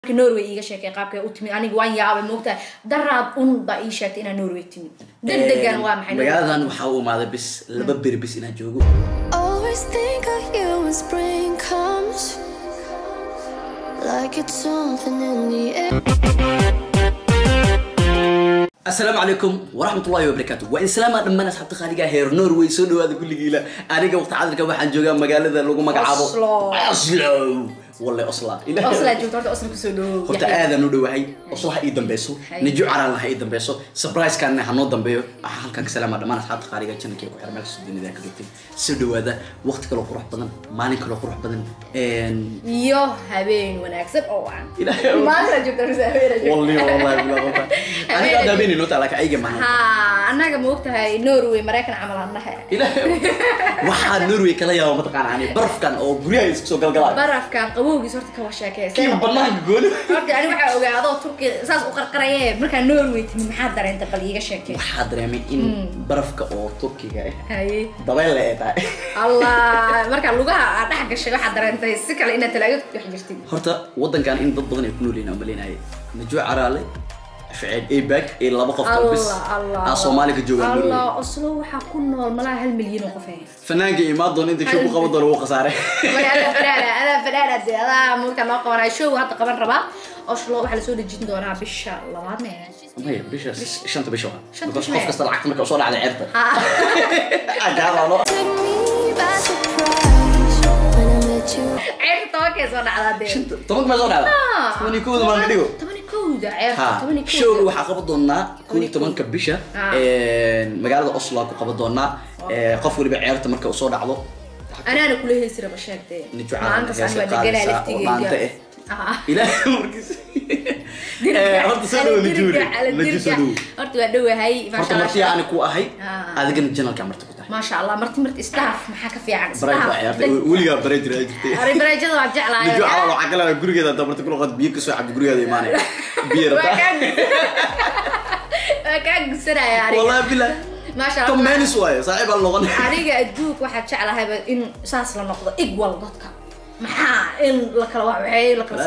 norway iiga sheekay qaabkay u timid aniga waan yaabay moogtahay daraad un baa ii sheegtay inaa norway timid degdegan waa maxay Norway? magaaladan waxaa u imaaday bis laba beri bis inaan joogo Always think of you when spring comes, like it's something in the air. asalaamu calaykum waraxmatullahi wabarakaatu waa inslaama dhammaan asxaabta qaaliga heer norway soo dhawaada kulligiila aniga waqti cadirka waxaan joogaa magaalada lagu magacaabo Oslo. oslo walle osla osla joogto horta osla kusoo dhawow horta aadaan u dhowahay oslo ha ii dambeyso Hay. nijo caraalna ha ii dambeyso surprisekanna ha noo dambeeyo waxaa halkan ka salaama dhammaan asxaabta qaaliga janalkii ku xiran meel kastoo dunida ka joogtay soo dhawaada waqti kaloo qurux badan maalin kaloo qurux badan een, iyo habeen wanaagsan oo aan Ilaahay oo- maanta joogto mise habeen joogto والله والله بالله والله انا قاعد ابيني نوت على اي جماعه ha annaga moogtahay norway maraykan camal annaha waxaa norway kala yaaba mataqaana ani barafkan oo guryaha isku soo galgalaayo barafkan qabowgiis horta ka kii washeekeysa banaanka gooni horta ani waxaa ogaa adoo turkiya saas u qarqaraye markaa norway timid maxaa dareenta bal iiga sheekay waxaa dareemay in barafka oo turkiga ah haye dabayl ay tahay allah markaa lugaha aad dhex gashay waxaad dareentay si kale inaad talaagad ku dhex jirtid horta wadankan in dad badan ay ku nool yihiin aan malaynahay najwa caraale ficeel abag iyo laba qof oo bis allah allah aa soomaali ka joogaan norway allah oslo waxaa ku nool malaha hal milyan oo qof ah fanaanka imaan doona inta show ku qaban doona wuu khasaaray Way, adaa fanaana adaa fanaana dee adaa marka loo qabanaya show hadda qaban rabaa oslo waxaa lasoo dejin doonaa bisha labaad mee maya bisha shanta bisha waa Shanta Because bisha. qof kasta lacagta marka usoo dhacday ceerta ha agaalo Took me by surprise when I met you. ceerta tobankee soo dhacdaa dee tobanka ma soo dhacda Ah. toban iyo kowda maan ka dhigo toban iyo kowda ceerta ha toban iyo kowda showga waxaa qaban doonaa kow iyo tobanka bisha Ah. magaalada oslo ku qaban doonaa Eh, qof waliba ceerta marka usoo dhacdo anaana kula heesi raba sheegtee Nijo maalintaas caalamka ani waa heesa deganaa qaadaysa oo maanta eh. Ah. ilaahay markiis Eh, horta soo dhawo najuuri naji soo dhawo horta waa dhowahay horta martii aan ku ahay Ah. adigana janalka marti ku tahay maasha allah marti marti staff maxaa ka fiican barayt waa ciyaartay weligaa baray jira ay jirtay Ari barajada waa jeclahay nijo calal waxaa kale gurigeeda hadda marti kula qad biyo kasoo cabdi gurigeeda imaanaya biyo waa rabtaa kaa waa kaa gusanaya aniga wallahi billah maasha tom allah menis waayo saaxiib aan noqon aniga adduunka waxaa jeclahayba in saas la noqdo igwal dadka maxaa in la kala waxeey la kala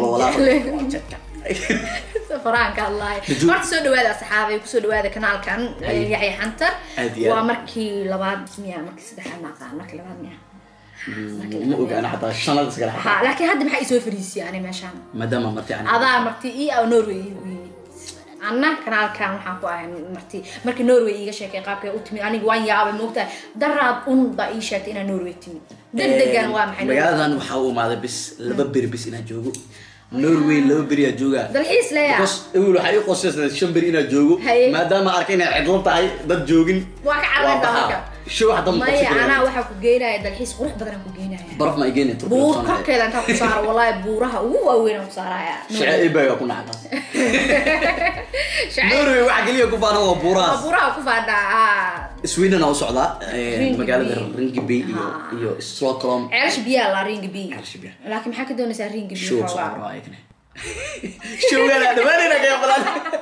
safaraanka allahi Najuur. horta soo dhawaada asxaabay kusoo dhawaada kanaalkan Ay. yaxya xantar Aad iyo aad. waa markii labaad miya markii saddexaad ma aqaan markii labaad miya ma ogaana xataa shanada iskala ha laakiin hadda maxaa isoo fariisiyay ani meeshaan maadaama marti aan adaa marti ii ah norway iigu yimid anna kanaalkan waxaan ku ahay marti markii norway iiga sheekay qaabkay u timid aniga waan yaabay moogtahay daraad un baa ii sheegtay inaa norway timid degdegan waa maxay Norway? magaaladan waxaa u imaaday bis laba beri bis inaan joogo norway laba beri aa joogaa dalxiis leeya because ewel waxaa ii qorsaysan shan beri inaan joogo Haye. maadaama arkay inay cidlo tahay dad joogin Waa ka cararaysaa baxaa. marka. show hadda ma maya qabsan anaa karo. waxaa ku geynaya dalxiis qurux badan ku geynaya baraf ma igeen buur korkeeda intaa ku saaro wallahi buuraha ugu waaweyn aan ku saaraya shacee ebaga ku nacda Shacayl- norway waxa keliya ku faana waa waa buurahaas buuraha ku faadhaa sweden aa u socdaa eh, Rinkeby. magaalada ringby iyo Ha. iyo stockholm ceelasha biyaha la ringi bi Ceelasha biyaha. laakiin maxaa ka doonaysaa ringi bi show soo rabaa ayagana showgana dhamaanayna kaga badan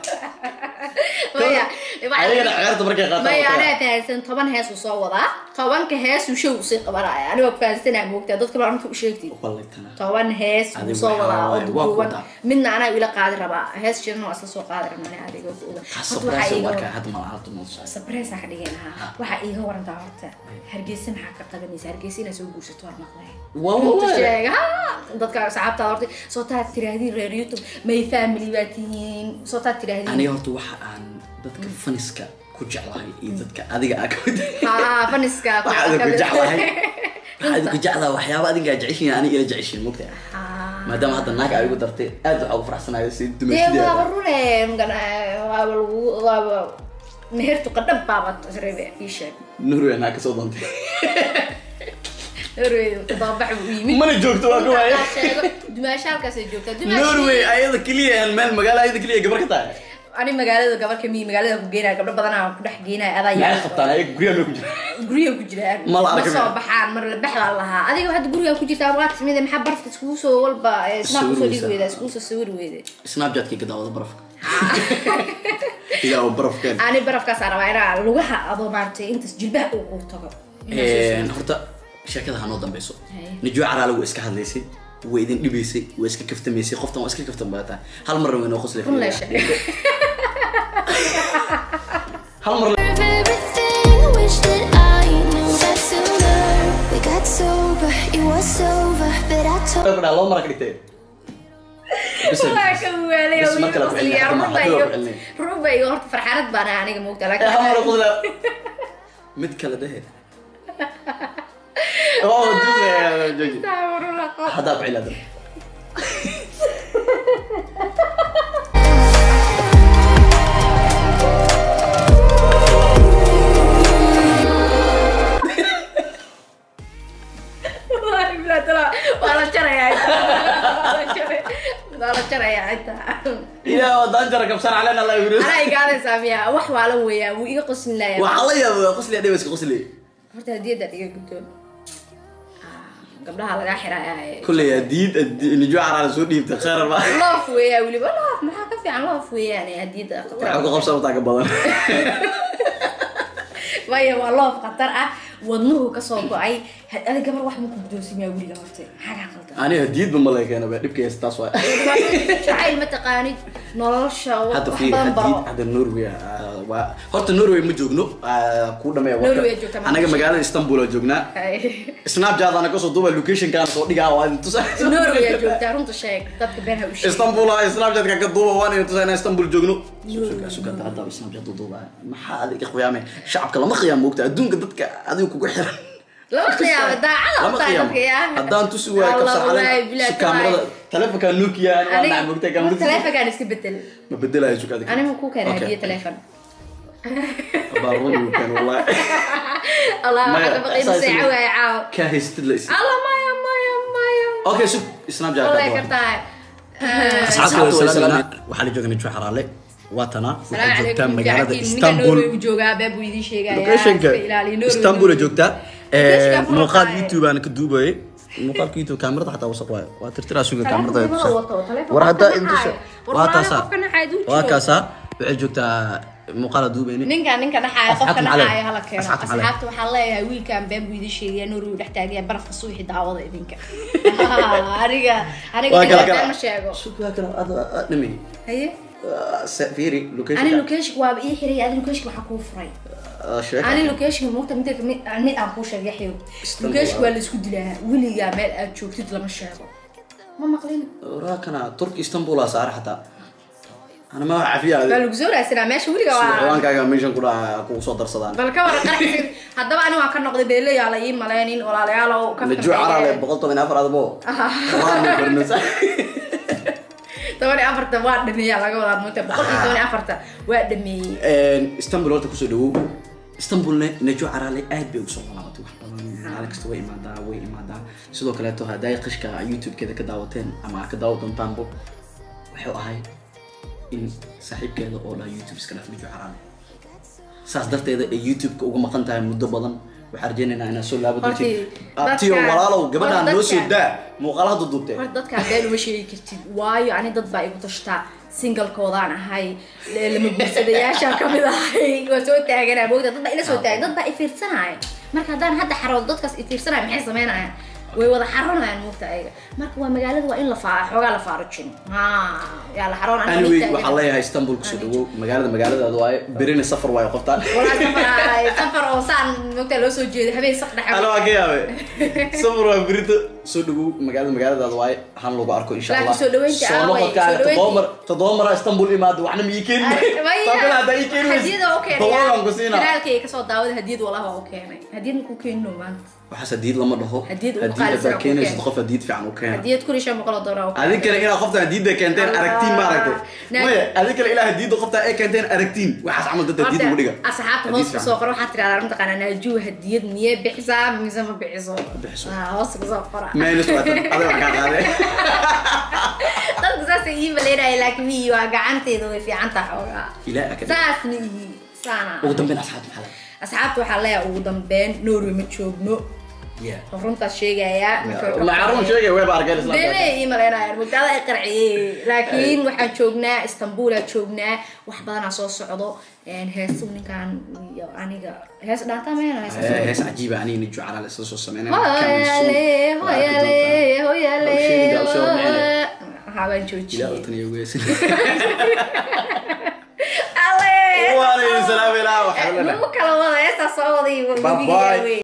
maya ayagana ceerta markay qaataan maya waa anaa kala. fahansan toban hees uu soo wadaa tobanka hees uu show usii qabanaya aniga ku fahansanaa moogtaa dadka baa runta u sheegtay Wallahi tana. toban hees uu Adiga soo waxaa wadaa oo waaye, waa duduuban ku daa. midna anaa ila qaadi rabaa hees jirna waa isla soo qaadi rabnaa ani adiga ku oga Ha, Horta surprise waxaa iiga marka waran- hadda ma laha tumo socda. sabreysa ka dhigeen ha waxaa iiga warantaa horta hargeysa maxaa ka qabanaysa hargeysa inaad soo guursato waa maqlay Waa Runta wallahi. sheeg ha dadka asxaabtaada horta soo taad tiraahdiin reer youtube may family baa tihiin soo taad tiraahdiin aniga horta waxa aan dadka faniska ku jeclahay iyo dadka adiga aa kamid ha faniska ku- waxaa idinku ka- jeclahay waxaa idinku jeclaha waxyaaba adinka aa jeceshiin aniga ila jeceshiin mogta Ha. maadaama hadda naag aa igu dartay aad waxaa ugu faraxsanayo si dee waaba dumaysideeda rune magana waaba lagu waaba mehertu qadhab baaba rebe ii sheeg norway naa kasoo doontay norway dababax buu u yimid mana joogto waa ka waaye sheego dumaasha halkaasay joogtaa dumaashi norway ayada keliya aan meel magaalo ayada keliya gabar ka tahay ani magaalada gabar ka miyi magaalada ku geenaya gabdho badanaa ku dhex geenaya adaa maxay yaa qabtaan ayaga guryaha may ku jira gurya ku jiraan Ma la arkin. soo baxaan mar la baxdaa lahaa adiga hadda guriga ku jirtaa waa timid maxaa barafka iskugu soo walba eh, snap Sawir usoo dhigi weysa. weyda iskugu soo sawir weyda snapchatkii gadaawada barafka ilaa barafkeen ani barafkaas rabaa inaa lugaha adoo maaragtay intaas jilbaha uu ku tago Inaa soo sawirto. horta sheekada hanoo dambeyso Haye. nijo caraale wuu iska hadlaysay way idin dhibaysay way iska kaftamaysay qoftan waa iska kaftan badataa hal mar way noo qosli run la sheeg hal mar of everything. Wish that I knew that sooner. We got sober, it was over, but I told. la loo mara ka dhigtay Bis- waa ka weelay Bas marka la ku celinayo, hadda ma- hadda waa ku celinaya. ruba iyo horta farxaanad baan ahay aniga moogta Eh, hal mar laakiin qosla mid kale dhehe oh duusa jooji haddaa ku cilaada waa la jarayaa intaa waa la jarayaa intaa ilaa wadaan jara kabsan calena la yiri anaa igaadaysaa miya wax waala weeyaa wuu iga qoslin layaa waxaa la yaaba qosli adhay iska qosli horta hadiyadda iga guddoon gabdhaha lagaa xirayaa kulley hadiid nijo caraan soo dhiibta khayr ba loof weeyaa weliba loof maxaa ka fiican loof weeyaan hadiyadda waxaa ku qabsan wataa ka badan maya waa loof khatar ah wadnuhu kasoo go-ay ada gabar wax ma ku guddoonsimaa weliga horte maxaa kaa qaldan ani hadiidba ma lay keena ba dhibka haysta taas waay jacayl ma taqaanid nolosha wax hadda fiir badan baro hadiid hadda norway ah, waa horta norway ma joogno ah, kuu dhameeya warka. Norway joogta, ma anaga joogto. magaalada istanbul aa joognaa snapchat ana kasoo duuba locationkaana soo dhigaa waa idin tusa norway aad joogtaa runta sheeg dadka been ha u sheeg istanbul ah snapchatka ka duuba waan idin tusa inaan istanbul joogno suga suga hadda snapchat u duuba maxaa adiga qiyaame shacabka lama qiyaam moogta adduunka dadka adiga kugu xiran lama qiyaamo daacada lama taa qiyaam dadka yaa haddaan tusi waayo Allah, kabsar wallaahi, calen bilaa si kaamirada telefonka nokia ani waa aniga nacay moogta kaamirada telefonkaan iska bedel ma bedelayo suga adiga aniga ku keenay Okay. hadiya telefon baaruun uu keen wallahi allah Maya, waxaa ka baqay saas masee ma- cawaaya caaw ka haystid la isi allah maya maya maya okay sug snapchat wallahi ka kartaa asxaabta way salaamina waxaa la jooga nijo xaraale waa tana salaam waxay joogtaa calaykum magaalada ninka istanbul norway uu joogaa beeb buu idiin sheegaya locationka iska ilaaliyo, Norway istanbul ay Norway. joogtaa Locationka Eh, furo muuqaal qaaye. youtube aan ka duubayay muuqaalka youtube kaamirada xataa wasaq waayo waa tirtiraa suga Telefoon kaamirada ay kuma tusaa. wato, telefoon war haddaa qofka intusa naxaayo. War waa walaalo taasaa qofka naxaayo duu waa jiro. kaasaa waxay joogtaa muuqaala duubayni ninka ninka dhaxaaya qofka Asxaabta macalin. dhaxaaya hala keeno Asxaabta macalin. asxaabta waxaa leeyahay wiilkan been buu idiin sheegaya norway uu dhex taagaya barafka suuxi daawada idinka aniga aniga waa ninka kala been kala ma sheego sug waa kala ad ad dhami haye fiiri ani location location waaba ii xiray adi location waxaa kuu furay sheeka ani location muugta mid mid mid aan kuu sheegay yaxyow Istanbul, location ah. waa la isku dilaa weligaa meel aad joogtid lama sheego ma maqlin waraa kana turki istanbul aa saara xataa ana ma wax cafiya waa lagu soo raadsanaa meesha weliga waa xawaankaaga meeshan ku dhaca kugu soo darsadaan bal ka wara qarxin haddaba ani waan ka noqday beelayaa la ii maleynin walaalayaal oo ka najo caraale boqol toban iyo afar adabo waanu barnasa toban iyo afarta waa dhameeyaa laga wadaa muta boqol iyo toban iyo afarta waa dhameeyey istanbul horta kusoo dhawow istanbulne najo caraale aad bay ugu soo laabatay wax badan maalin kasta way imaadaa way imaadaa sidoo kaleeto hadday qishka youtube-keeda ka daawateen ama aad ka daawa doontaanbo wuxuu ahay in saaxiibkeeda oo dhaa youtube iska dhaf najo caraale saas darteeda ay youtube-ka uga maqan tahay muddo badan waxaan rajaynaynaa inaad soo laabo Horti, doontiin abtiyo dadka- walaalow gabadhaan horta noo soo dadka- daa muuqaalaha duduubtee horta dadka been uma sheegi kartid waayo ani dad baa igu tashtaa singalkoodaan ahay le- lama guursadayaashaan kamid ahay waa soo taaganaa moogta dad baa ila soo taagan dad baa ifiirsanaya marka haddaan hadda xaroodo dadkaas ifiirsanaya maxay sameynayaan way wada xaroonayaan moogta ayaga marka waa magaalada waa in la faa xoogaa la faarujin ha yaa la xaroon aniga anyway ii taagan. waxaan leeyahay istanbul kusoo dhawow magaalada magaaladaada waaye berina safar waayo qoftaan walaa safar safar oo saan moogta loo soo jeeday habeen saq ana dhexe waa ka yaabe safar waa berito soo dhawow magaalada magaaladaada waaye han lagu arko insha Laakiin allah soo dhaweynta soo ah, way- noqodkaan soo dhaweynta- toddoba mar toddoba mara istanbul imaado waxna ma ii keeni taakana haddaa ii keeni hadiyada oo keenay boqolaan ku siinaa kanaalkay kasoo daawada hadiyad walaha oo keenay hadiyad makuu keenino maanta waxaas hadiid lama dhaho Hadiid ugu hadiid qaalisan haddaa oo keenaysid keen. qof hadiid fiican u keena hadiyad kun iyo shan boqol oo doolar oo keenay. adinkana inaad qofta hadiidda keenteen Allah. aragtiin ma aragtay Naag- maya adinkana ilaa hadiidda qofta ay keenteen aragtiin waxaas camal dadda hadiid ugu dhiga Horta, asxaabta Hadiid hoos fiican. kusoo qora waxaad tirahdaa mataqaanaa naajuu hadiyad miyee bixisaa mise ma bixiso bixiso. Ah, hoos kusoo qora Meelus waa tan, adiga wax kaa qaaday. dadku saasay ii maleynaya laakiin mii waa gacanteeda way fiican tahay xoogaa Ilaa akad. saasna ii saana ugu dambeyn asxaabta maxaa laga asxaabta waxaa leeyahay ugu dambeyn norway ma joogno Yeah. runtaas sheegayaa macaruun sheegay weeba arkeen isla bele ii maleynaayaan mugtaada ay qarciyey laakiin waxaan joognaa istanbulaa joognaa wax badanaa soo socdo heesu ninkaan iyo aniga hees dhaantaa meen hees hees cajiiba aniga nijo caraale isla soo sameynay hoyale hoyale hoyale Sheegida u soo micne. habaan ilaa joojiyey utan iyo weesin ale waaleykum salaam ilaa waxaa la lagu kala wada heestaa soo waday Bye bye.